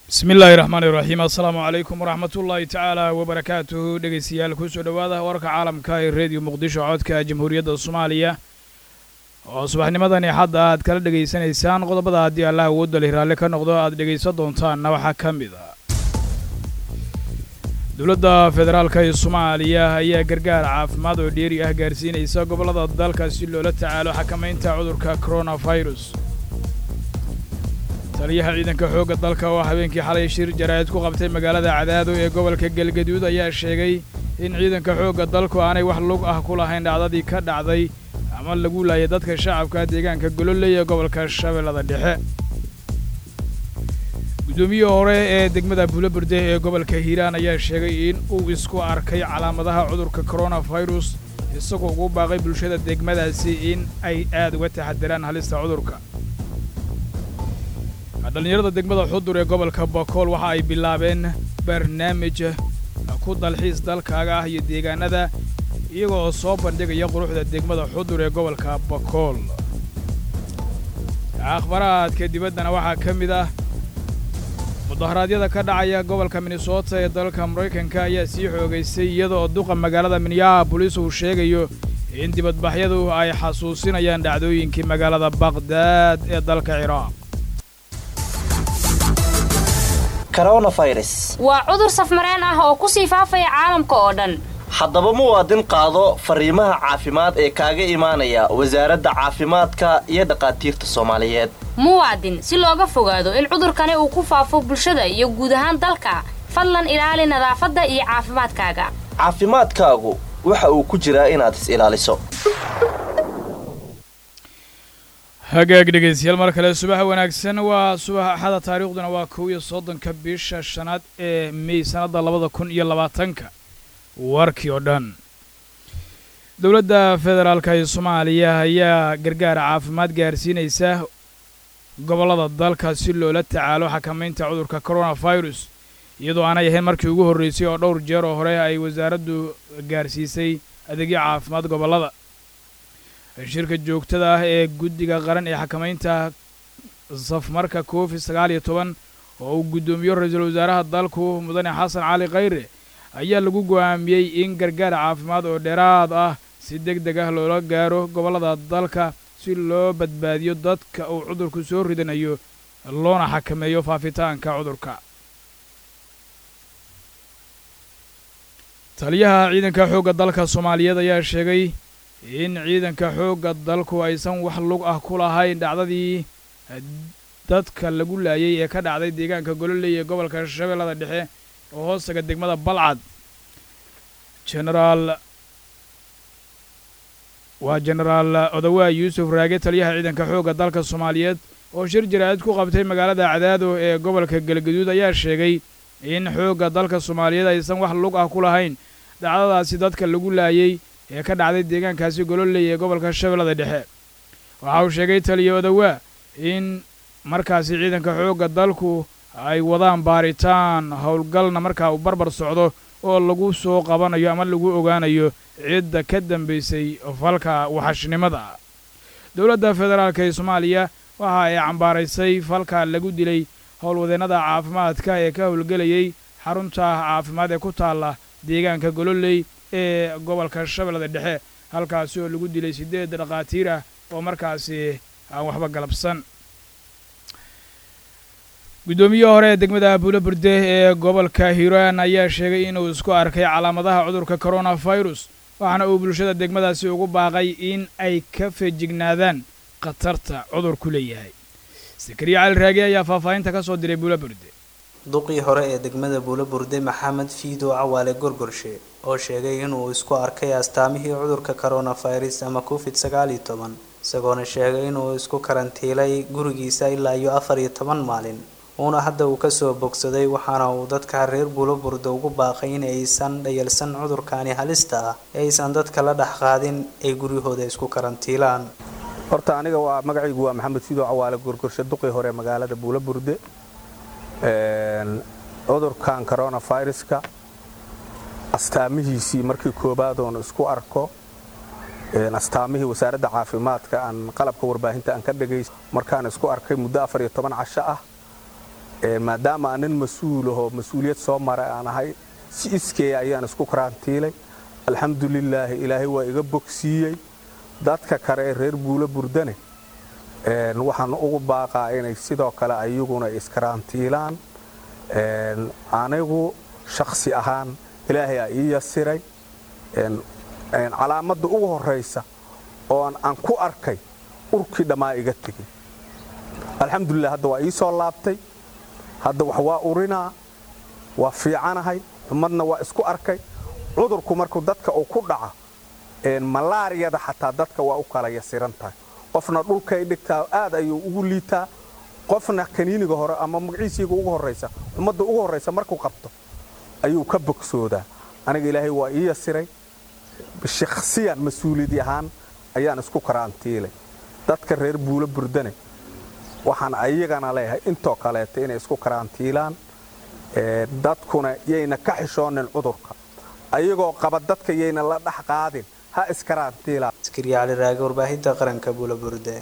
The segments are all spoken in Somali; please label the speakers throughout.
Speaker 1: bismi illaahi raxmaani raxiim assalaamu calaykum waraxmatullaahi tacaala wabarakaatuhu dhegaystayaal kusoo dhowaada warka caalamka ee reediyo muqdisho codka jamhuuriyadda soomaaliya oo subaxnimadani xadda aad kala dhegaysanaysaan qodobada haddii allah awoodda leh raalle ka noqdo aad dhegaysan doontaanna waxaa ka mid ah dowladda federaalka ee soomaaliya ayaa gargaar caafimaad oo dheeri ah gaarsiinaysa gobollada dalka si loola tacaalo xakamaynta cudurka koronafirus taliyaha ciidanka xoogga dalka oo habeenkii xalay shir jaraa'id ku qabtay magaalada cadaado ee gobolka galgaduud ayaa sheegay in ciidanka xoogga dalku aanay wax lug ah ku lahayn dhacdadii ka dhacday ama lagu laayay dadka shacabka deegaanka gololey ee gobolka shabeellada dhexe guddoomiyihii hore ee degmada buulaburde ee gobolka hiiraan ayaa sheegay in uu isku arkay calaamadaha cudurka koronafirus isagoo ugu baaqay bulshada degmadaasi in ay aad uga taxadiraan halista cudurka dhallinyarada degmada xudur ee gobolka bakool waxa ay bilaabeen barnaamij ku dalxiis dalkaaga ah iyo deegaanada iyaga oo soo bandhigaya quruxda degmada xudur ee gobolka bakool akhbaraadka dibaddana waxaa ka mid ah mudaharaadyada ka dhacaya gobolka minnesota ee dalka maraykanka ayaa sii xoogaystay iyada oo duqa magaalada minneabolis uu sheegayo in dibadbaxyadu ay xasuusinayaan dhacdooyinkii magaalada baqhdaad ee dalka ciraaq
Speaker 2: waa cudur safmareen ah oo ku sii faafaya caalamka oo dhan
Speaker 3: haddaba muwaadin qaado fariimaha caafimaad ee kaaga imaanaya wasaaradda caafimaadka iyo dhakhaatiirta soomaaliyeed
Speaker 2: muwaadin si looga fogaado in cudurkani uu ku faafo bulshada iyo guud ahaan dalka fadlan ilaali nadaafadda iyo caafimaadkaaga
Speaker 3: caafimaadkaagu waxa uu ku jiraa inaad is ilaaliso
Speaker 1: hagaag dhegaystayaal mar kale subaxa wanaagsan waa subax axada taariikhduna waa kow iyo soddonka bisha shanaad ee mey sannadda labada kun iyo labaatanka warkii oo dhan dowladda federaalka ee soomaaliya ayaa gargaar caafimaad gaarsiinaysa gobollada dalka si loola tacaalo xakamaynta cudurka koronafirus iyadoo aanay ahayn markii ugu horraysay oo dhowr jeer oo hore ay wasaaraddu gaarsiisay adeegyo caafimaad gobollada shirka joogtada ah ee guddiga qaran ee xakamaynta safmarka covid sagaal iyo toban oo uu guddoomiyo ra-iisul wasaaraha dalku mudane xasan cali khayre ayaa lagu go'aamiyey in gargaar caafimaad oo dheeraad ah si deg deg ah loola gaaro gobollada dalka si loo badbaadiyo dadka uu cudurku soo ridanayo loona xakameeyo faafitaanka cudurka taliyaha ciidanka xoogga dalka soomaaliyeed ayaa sheegay in ciidanka xoogga dalku aysan wax lug ah ku lahayn dhacdadii dadka lagu laayay ee ka dhacday deegaanka gololey ee gobolka shabeellada dhexe oo hoostaga degmada balcad genaraal waa genaraal odawaa yuusuf raage taliyaha ciidanka xoogga dalka soomaaliyeed oo shir jaraa'id ku qabtay magaalada cadaado ee gobolka galgaduud ayaa sheegay in xoogga dalka soomaaliyeed aysan wax lug ah ku lahayn dhacdadaasi dadka lagu laayay ee ka dhacday deegaankaasi gololey ee gobolka shabeellada dhexe waxa uu sheegay taliya odawaa in markaasi ciidanka xoogga dalku ay wadaan baaritaan howlgalna markaa uu barbar socdo oo lagu soo qabanayo ama lagu ogaanayo cidda ka dambaysay falka waxashnimada dowladda federaalk ee soomaaliya waxa ay cambaaraysay falka lagu dilay howlwadeennada caafimaadka ee ka howlgelayay xarunta caafimaad ee ku taalla deegaanka gololey ee gobolka shabeellada dhexe halkaasi oo lagu dilay siddeed dhakhaatiir ah oo markaasi aan waxba galabsan guddoomiye hore ee degmada buulaburde ee gobolka hiiraan ayaa sheegay inuu isku arkay calaamadaha cudurka koronafirus waxaana uu bulshada degmadaasi ugu baaqay in ay ka feejignaadaan khatarta cudurku leeyahay sakariya cali raage ayaa faahfaahinta ka soo diray buulaburde
Speaker 4: duqii hore ee degmada buulaburde maxamed fiido cawaale gorgorshe oo sheegay inuu isku arkay astaamihii cudurka koronafirus ama covid sagaal iyo toban isagoona sheegay inuu isku karantiilay gurigiisa ilaa iyo afar iyo toban maalin uuna hadda uu kasoo bogsaday waxaana uu dadka reer buulaburde ugu baaqay in aysan dhayalsan cudurkani halista ah ee aysan dadka la dhex qaadin ay guryahooda isku karantiilaan
Speaker 5: horta aniga waa magacaygu waa maxamed fiido cawaale gorgorshe duqii hore magaalada buulaburde cudurkan coronaviruska astaamihiisii markii koobaad oon isku arko astaamihii wasaaradda caafimaadka aan qalabka warbaahinta aan ka dhagays markaan isku arkay muddo afar iyo toban casho ah maadaama aan nin mas-uulaho mas-uuliyad soo maray aan ahay si iskeeya ayaan isku karantiilay alxamdulilaahi ilaahay waa iga bogsiiyey dadka kale ee reer buulo burdane waxaan ugu baaqaa inay sidoo kale ayaguna iskarantiilaan anigu shaksi ahaan ilaahay aa ii yasiray calaamadda ugu horraysa oo aan ku arkay urkii dhammaa iga tegey alxamdulilah hadda waa ii soo laabtay hadda wax waa urinaa waa fiicanahay xumadna waa isku arkay cudurku markuu dadka uu ku dhaca malaariyada xataa dadka waa u kala yasiran tahay qofna dhulkay dhigtaa aad ayuu ugu liitaa qofna kaniiniga hore ama magaciisiiga ugu horraysa xumadda ugu horraysa markuu qabto ayuu ka bogsoodaa aniga ilaahay waa ii yasiray shakhsiyan mas-uuliyadi ahaan ayaan isku karaantiilay dadka reer buulo burdane waxaan ayagana leeyahay intoo kaleeta inay isku karaantiilaan dadkuna yayna ka xishoonin cudurka ayagoo qaba dadka yayna la dhex qaadin ha iskaraantiilaan
Speaker 4: askariya cali raage warbaahinta qaranka buulo burde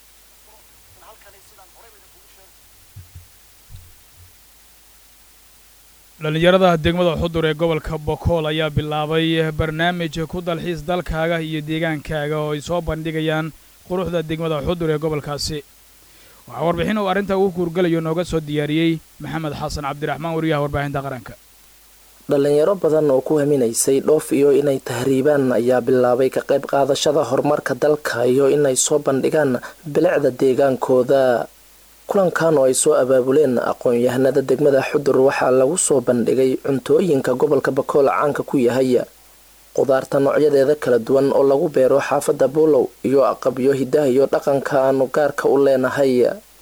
Speaker 1: dhallinyarada degmada xudur ee gobolka bokool ayaa bilaabay barnaamij ku dalxiis dalkaaga iyo deegaankaaga oo ay soo bandhigayaan quruxda degmada xudur ee gobolkaasi waxaa warbixin uu arrinta ugu kuurgalayo nooga soo diyaariyey maxamed xasan cabdiraxmaan wariyaha warbaahinta qaranka
Speaker 6: dhallinyaro badan oo ku haminaysay dhoof iyo inay tahriibaan ayaa bilaabay ka qayb qaadashada horumarka dalka iyo inay soo bandhigaan bilicda deegaankooda kulankan oo ay soo abaabuleen aqoon-yahanada degmada xudur waxaa lagu soo bandhigay cuntooyinka gobolka bakool caanka ku yahay qudaarta noocyadeeda kala duwan oo lagu beero xaafadda buulow iyo aqabyo hidaha iyo dhaqanka aanu gaarka u leenahay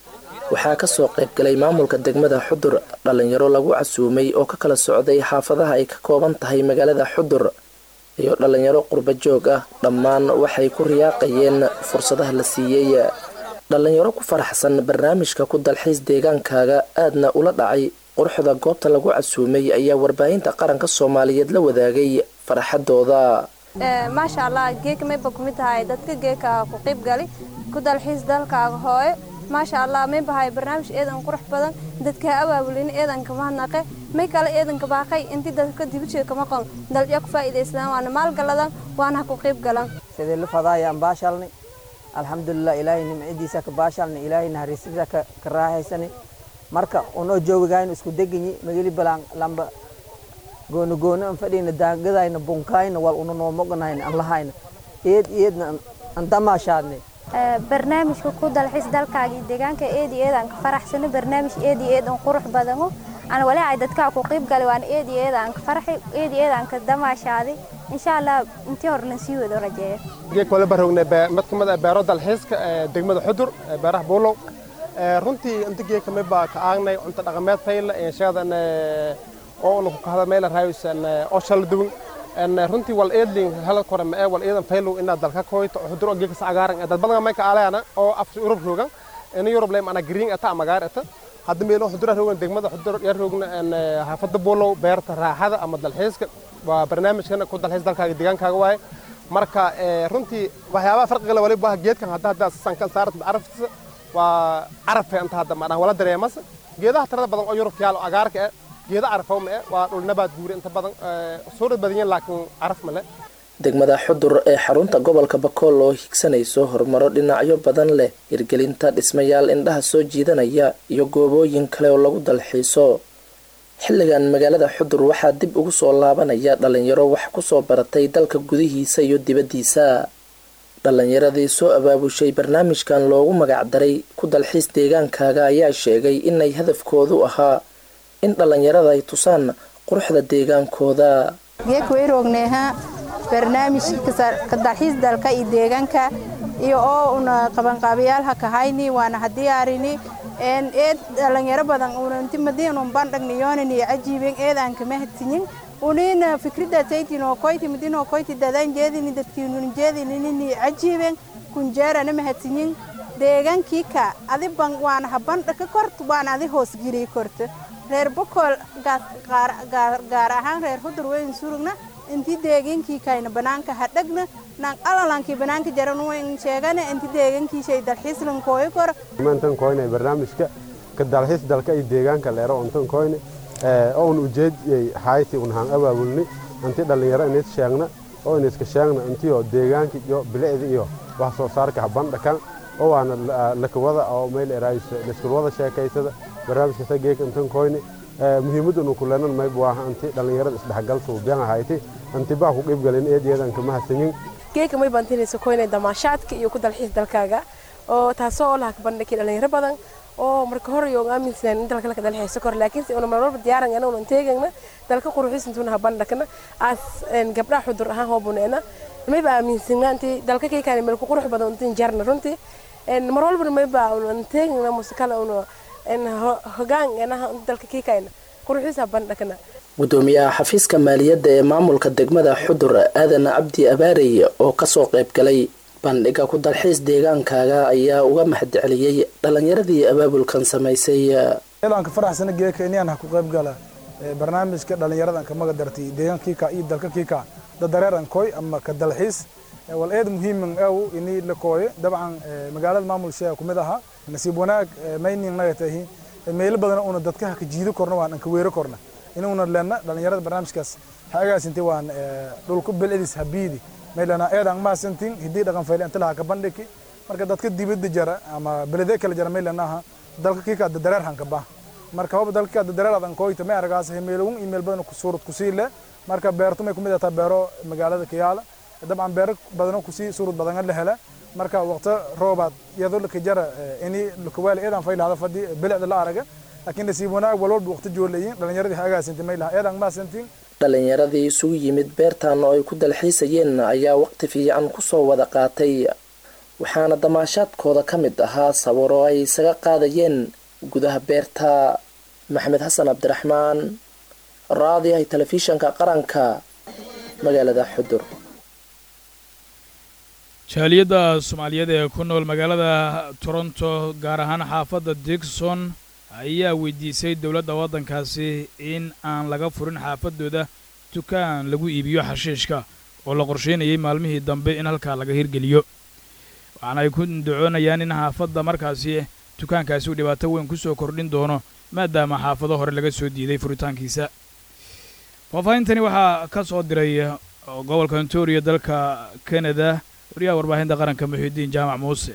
Speaker 6: waxaa kasoo qaybgalay maamulka degmada xudur dhallinyaro lagu casuumay oo ka kala socday xaafadaha ay ka kooban tahay magaalada xudur iyo dhallinyaro qurba joog ah dhammaan waxay ku riyaaqayeen fursadaha la siiyey dhallinyaro ku faraxsan barnaamijka ku dalxiis deegaankaaga aadna ula dhacay quruxda goobta lagu casuumay ayaa warbaahinta qaranka soomaaliyeed la wadaagay farxadooda
Speaker 7: maasha allah geeka mayba kumid tahay dadka geeka ku qayb gali ku dalxiis dalkaaga hooyo maasha allah may bahay barnaamij eedan qurux badan dadka abaabulin eedanka mahadnaqe may kale eedanka baaqay intii dadka dibadjeed kama qon dalciya ku faa'iidaystaan waana maalgaladan waana ku qayb galan
Speaker 8: sidii la fadaayaan baashalni alxamdulilah ilaahay nimcadiisa ka baashalni ilaahay naxariistiisa ka raaxaysani marka unoo joogigaynu isku deganyi mageli balaan lamba gooni gooni an fadhiyna daagadayna bunkayna wal una noomoganayna an lahayna eed eedna an damaashaadnay
Speaker 9: barnaamijka ku dalxiis dalkaaga iyo deegaanka eed iyo eed aan ka faraxsano barnaamij eed iyo eed aan qurux badano aan walaaca dadkaa ku qayb galay waan eed iyo eed aan ka farxay eed iyo eed aan ka damaashaaday insha allah intii hore lan sii wado rajeeyo
Speaker 10: geek wala baroognay mid kamid ah beero dalxiiska degmada xudur beeraha buulow runtii inta geeka mid baa ka aagnay cunto dhaqameed fayla sheedan oo una ku kahda meel raayusan oo shala duwan runtii wal eedling hala kore ma ee wal eedan faylow inaad dalka koyto xudur oo geeka sagaaran dad badan may ka aalayana oo af Europe roogan in Europe leem ana green ata magaar ata hadda meelo xudur roogan degmada xudur yar roogna in xaafada boolow beerta raaxada ama dalxiiska waa barnaamijkan ku dalxiis dalkaaga deegaankaaga waaye marka runtii waxyaabaha farqiga la waliba geedkan hadda hadda sankan saarat araftiisa waa caraf inta hadda maadaan wala dareemas geedaha tirada badan oo Europe yaalo agaarka ah geeda carafo ma waa dhul nabaad guuri inta badan suurad badan yihiin laakiin caraf ma leh
Speaker 6: degmada xudur ee xarunta gobolka bakool oo higsanayso horumaro dhinacyo badan leh hirgelinta dhismayaal indhaha soo jiidanaya iyo goobooyin kale oo lagu dalxiiso xilligan magaalada xudur waxaa dib ugu soo laabanaya dhalinyaro wax kusoo baratay dalka gudihiisa iyo dibaddiisa dhallinyaradii soo abaabushay barnaamijkan loogu magacdaray ku dalxiis deegaankaaga ayaa sheegay inay hadafkoodu ahaa in dhallinyarada ay tusaan quruxda deegaankooda
Speaker 11: geekwayrogneha barnaamijka dalxiis dalka iyo deegaanka iyo oo una qabanqaabayaalha kahayni waana hadiyaarini eed dhalinyaro badan unanti madiinun bandhagniyoonin iyo cajiiben eedaan kama hadsiyin unina fikrida taytino koyti midino koyti dadan jeedini dadkiinun jeedinini cajiiben kunjeerana mahadsiyin deegaankii ka adi ban waana habandha ka kort waana adi hoosgeliy korto reer bokool gaar ahaan reer hudur weyn surugna intii deegaankii kayna banaanka hadhagna nan alalankii banaanka jaran weyn sheegana intii deegaankiishay dalxiislan kooyi koro
Speaker 12: maantan koynay barnaamijka ka dalxiis dalka iyo deegaanka leero untan koyne oon ujeediyey hayti unhaan abaabulni inti dhallinyaro inays sheegna oo inayska sheegna intiyo deegaanka iyo bilicda iyo wax soo saarka habandhakan oo waana lakawada oo meel eraayso laiskulwada sheekaysada barnaamijka sageeka intan koyne muhiimadunu kulenan mayb waaha inti dhallinyarada isdhexgal suubiyan ahayti inti baa ku qiibgalin eediyadan kama hasanyin
Speaker 13: geeka may bantinaysa koynay damaashaadka iyo ku dalxiis dalkaaga oo taasoo oo laha kabandhakay dhalinyaro badan oo marka hore yoon aaminsanaan in dalka laka dalxiiso kor laakiin si una marwalba diyaaran ana unan teegayna dalka quruxis intuuna habandhakna aas gabdhaha xudur ahaan hoobuneena mayba aaminsanaa intii dalka kaykaan meel ku qurux badan untin jarna runtii mar walbana mayba unan teegayna musikala una hogaan anaha dalka kaykaan quruxis habandhakna
Speaker 6: gudoomiyaha xafiiska maaliyadda ee maamulka degmada xudur aadan cabdi abaarey oo kasoo qayb galay bandhiga ku dalxiis deegaankaaga ayaa uga mahadceliyey dhallinyaradii abaabulkan samaysay
Speaker 14: eedaanka faraxsana geeka inaan ha ku qayb gala barnaamijka dhallinyaradan ka maga dartay deegaankiika iyo dalka kiika dadareeran koy ama ka dalxiis wal eed muhiiman aw ini la kooyo dabcan magaalada maamulsheega kumid ahaa nasiib wanaag maynin naga tahi meelo badan una dadka ka jiido korna waan anka weero korna inuuna leenna dhallinyarada barnaamijkaas ha agaasintay waan dhulku bilcidis habiidi maylana eedan maasantin hidii dhaqan fayle inta laha ka bandhiki marka dadka dibadda jara ama belede kala jara maylanaha dalka kiika dadareer hanka bah marka hoba dalka kiika dadareer adan koyta may aragaas meelowun email badan suurad kusii le marka beertu may kumid ataa beero magaalada kiyaala dabcan beero badano kusii suurad badan la hela marka waqti roobaad iyadoo laka jara ini lakawaali eedan faylahada fadhi bilicda la araga laakiin nasiib wanaag walwalba waqti joolayin dhallinyaradii ha agaasintay maylaha eedan maasantin
Speaker 6: dhallinyaradii isugu yimid beertan oo ay ku dalxiisayeen ayaa waqti fiican kusoo wada qaatay waxaana damaashaadkooda ka mid ahaa sawiro ay isaga qaadayeen gudaha beerta maxamed xasan cabdiraxmaan raadiyahay telefishanka qaranka magaalada xudur
Speaker 1: jaaliyadda soomaaliyeed ee ku nool magaalada toronto gaar ahaan xaafadda digson ayaa weydiisay dowladda waddankaasi in aan laga furin xaafaddooda dukaan lagu iibiyo xashiishka oo la qorsheynayay maalmihii dambe in halkaa laga hirgeliyo waxaana ay ku dacoonayaan in xaafadda markaasi dukaankaasi uu dhibaato weyn ku soo kordhin doono maadaama xaafado hore laga soo diiday furitaankiisa faahfaahintani waxaa ka soo diray gobolka ontario dalka kanada wariyaha warbaahinta qaranka muxiudiin jaamac muuse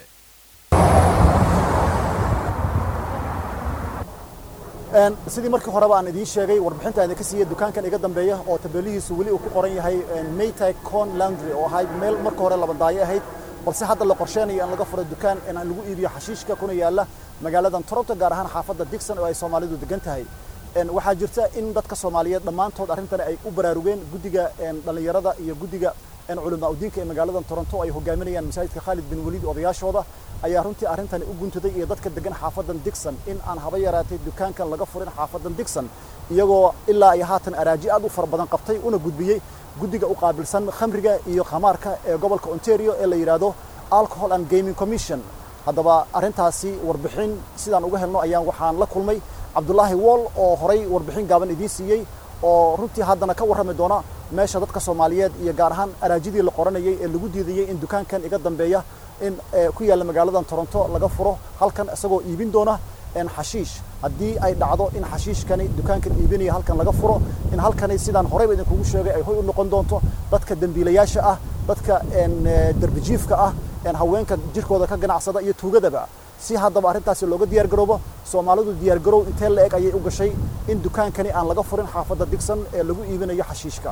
Speaker 15: sidii markii horeba aan idiin sheegay warbixinta idinka siiya dukaankan iga dambeeya oo tabeelihiisu weli uu ku qoran yahay maytag con laundry oo ahayd meel marka hore labadaayo ahayd balse hadda la qorsheynayo in laga furo dukaan in lagu iibiyo xashiishka kuna yaala magaaladan toronto gaar ahaan xaafadda digson oo ay soomaalidu degan tahay waxaa jirta in dadka soomaaliyeed dhammaantood arrintani ay u baraarugeen guddiga dhallinyarada iyo guddiga culamaa udiinka ee magaaladan toronto ay hogaaminayaan masaajidka khaalid bin waliid odayaashooda ayaa runtii arrintani u guntaday iyo dadka degan xaafadan digson in aan haba yaraatay dukaankan laga furin xaafadan digson iyagoo ilaa iyo haatan araaji aad u fara badan qabtay una gudbiyey guddiga u qaabilsan khamriga iyo khamaarka ee gobolka ontario ee la yidhaahdo alcohol and gaming commission haddaba arrintaasi warbixin sidaan uga helno ayaan waxaan la kulmay cabdulaahi wool oo horay warbixin gaaban idiin siiyey oo runtii haddana ka warrami doona meesha dadka soomaaliyeed iyo gaar ahaan araajidii la qoranayay ee lagu diidayey in dukaankan iga dambeeya in ku yaalla magaaladan toronto laga furo halkan isagoo iibin doona xashiish haddii ay dhacdo in xashiishkani dukaankan iibinaya halkan laga furo in halkani sidaan horeyba idinkugu sheegay ay hoy u noqon doonto dadka dembiilayaasha ah dadka derbijiifka ah haweenka jirkooda ka ganacsada iyo tuugadaba si haddaba arrintaasi looga diyaar garoobo soomaalidu diyaar garow intee la eg ayay u gashay in dukaankani aan laga furin xaafadda digson ee lagu iibinayo xashiishka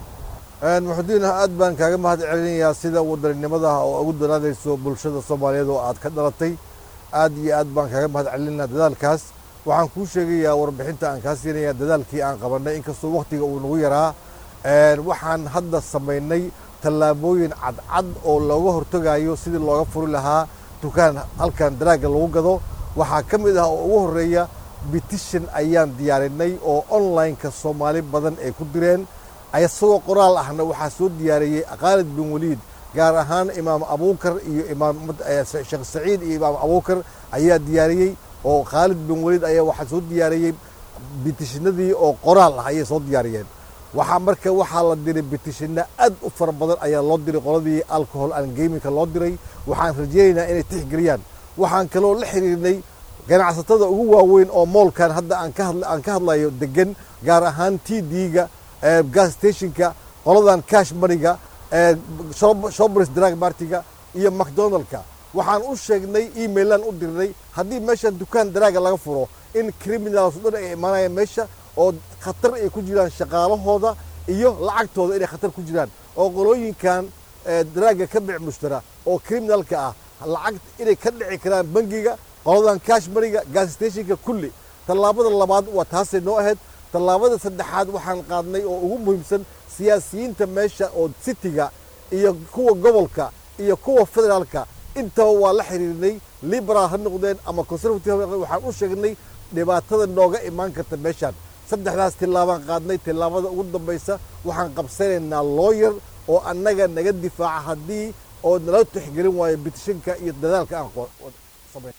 Speaker 16: muxudiin aad baan kaaga mahad celinayaa sida wadaninimada oo ugu danaanayso bulshada soomaaliyeed oo aad ka dhalatay aad iyo aad baan kaaga mahad celinaa dadaalkaas waxaan kuu sheegayaa warbixinta aan kaa siinayaa dadaalkii aan qabannay inkastoo wakhtiga uu nagu yaraa waxaan hadda samaynay tallaabooyin cadcad oo looga hortegayo sidii looga furi lahaa dukaan halkan daraagga lagu gado waxaa ka mid ah oo ugu horreeya bitishan ayaan diyaarinay oo online-ka soomaali badan ay ku direen isagoo qoraal ahna waxaa soo diyaariyey khaalid bin waliid gaar ahaan imaam abuukar iyo imaam sheekh saciid iyo imaam abuukar ayaa diyaariyey oo khaalid bin waliid ayaa waxaa soo diyaariyey bitishinadii oo qoraal ah ayay soo diyaariyeen waxaa marka waxaa la diray bitishina aad u fara badan ayaa loo diray qoladii alcohol and gamingka loo diray waxaan rajeynaynaa inay tixgeliyaan waxaan kaloo la xiriirnay ganacsatada ugu waaweyn oo moolkan hadda aan ka hadla aan ka hadlayo degan gaar ahaan t d-ga gas stationka qoladan cash moneyga shopers drag martiga iyo macdonaldka waxaan u sheegnay emailaan u dirnay haddii meeshan dukaan daraaga laga furo in criminals dhan ay imaanayaan meesha oo khatar ay ku jiraan shaqaalahooda iyo lacagtooda inay khatar ku jiraan oo qolooyinkan daraaga ka bic mushtara oo criminalka ah lacag inay ka dhici karaan bangiga qoladan cash mariga gas stationka kulli tallaabada labaad waa taasay noo ahayd tallaabada saddexaad waxaan qaadnay oo ugu muhiimsan siyaasiyiinta meesha oo citiga iyo kuwa gobolka iyo kuwa federaalka intaba waa la xiriirnay liberal ha noqdeen ama conservative ha noqdeen waxaan u sheegnay dhibaatada nooga imaan karta meeshaan saddexdaas tillaabaan qaadnay tillaabada ugu dambaysa waxaan qabsanaynaa lawyer oo annaga naga difaaca haddii oo nala tixgelin waayo bitishanka iyo dadaalka aan samayn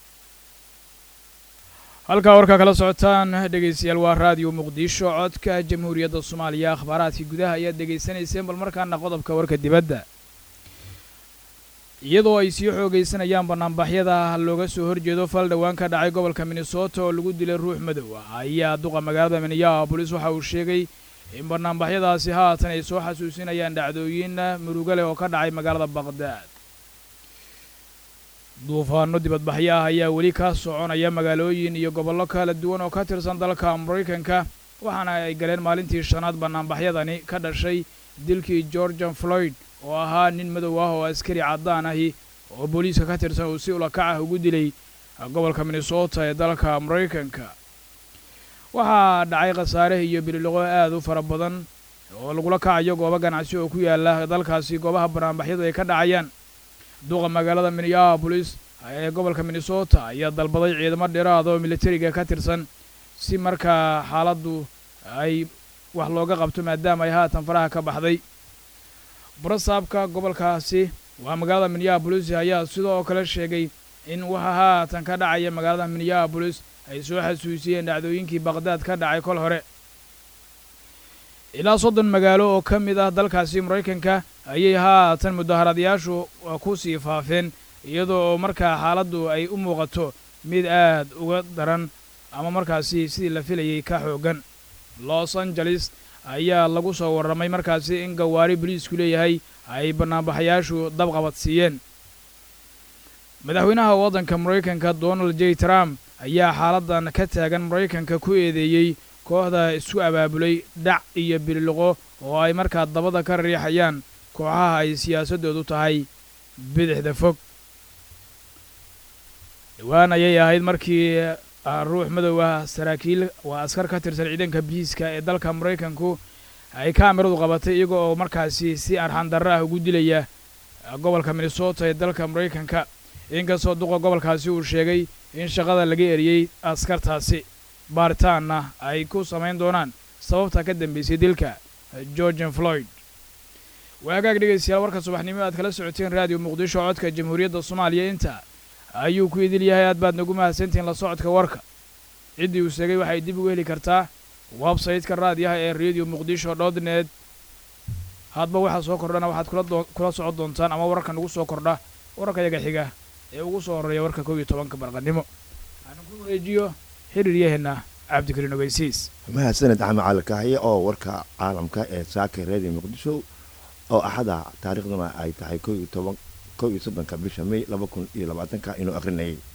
Speaker 1: halkaa warkaa kala socotaan dhegaystayaal waa raadiyo muqdisho codka jamhuuriyadda soomaaliya akhbaaraadkii gudaha ayaad dhegaysanayseen bal markaana qodobka warka dibadda iyadoo ay sii xoogaysanayaan bannaanbaxyada looga soo horjeedo fal dhowaan ka dhacay gobolka minnesota oo lagu dilay ruux madow ah ayaa duqa magaalada minneabolis waxa uu sheegay in bannaanbaxyadaasi haatan ay soo xasuusinayaan dhacdooyin murugo leh oo ka dhacay magaalada baqhdaad duufaanno dibadbaxyo ah ayaa weli ka soconaya magaalooyin iyo gobollo kala duwan oo ka tirsan dalka maraykanka waxaana ay galeen maalintii shanaad bannaanbaxyadani ka dhashay dilkii georgian floyd oo ahaa nin madow ah oo askari caddaan ahi oo booliiska ka tirsan uu si ulakac ah ugu dilay gobolka minnesota ee dalka maraykanka waxaa dhacay khasaare iyo bililoqo aad u fara badan oo lagula kacayo goobo ganacsi oo ku yaala dalkaasi goobaha bannaanbaxyadu ay ka dhacayaan duqa magaalada minneabolis ee gobolka minnesota ayaa dalbaday ciidamo dheeraada oo militariga ka tirsan si markaa xaaladdu ay wax looga qabto maadaama ay haatan faraha ka baxday barasaabka gobolkaasi waa magaalada minneabolis ayaa sidoo kale sheegay in waxa haatan ka dhacaya magaalada minneabolis ay soo xasuusiyeen dhacdooyinkii baqhdaad ka dhacay kol hore ilaa soddon magaalo oo ka mid ah dalkaasi maraykanka ayay haatan mudaharadayaashu ku sii faafeen iyadoo oo markaa xaaladdu ay u muuqato mid aad uga daran ama markaasi sidii la filayay ka xooggan los angeles ayaa lagu soo warramay markaasi in gawaari boliisku leeyahay ay bannaanbaxayaashu dabqabad siiyeen madaxweynaha waddanka maraykanka donald j trump ayaa xaaladdan ka taagan maraykanka ku eedeeyey kooxda isku abaabulay dhac iyo bililoqo oo ay markaa dabada ka riixayaan kooxaha ay siyaasaddoodu tahay bidixda fog dhowaan ayay ahayd markii ruux madow ah saraakiil waa askar ka tirsan ciidanka biiska ee dalka maraykanku ay kaamiradu qabatay iyaga oo markaasi si arxandarro ah ugu dilaya gobolka minnesota ee dalka maraykanka inkastoo duqa gobolkaasi uu sheegay in shaqada laga eriyey askartaasi baaritaanna ay ku samayn doonaan sababta ka dambaysay dilka georgian floyd waagaag dhegaystayaal warka subaxnimo aad kala socoteen raadiyo muqdisho codka jamhuuriyadda soomaaliya inta ayuu ku idil yahay aad baad nagu mahadsantihiin la socodka warka ciddii uu sheegay waxay dib ugu heli kartaa websayte-ka raadiyaha ee radio muqdisho dotnet hadba waxaa soo kordhana waxaad kula socon doontaan ama wararka nagu soo kordha wararka yaga xiga ee ugu soo horreeya warka kow iyo tobanka barqannimo aanan ku wareejiyo xiriiryaheenna cabdikariin ogeysiis
Speaker 17: mahadsaned axmed calikahaye oo warka caalamka ee saaka radio muqdisho oo axada taariikhduna ay tahay kow iyo toban kow iyo soddonka bisha may laba kun iyo labaatanka inuu akrinayay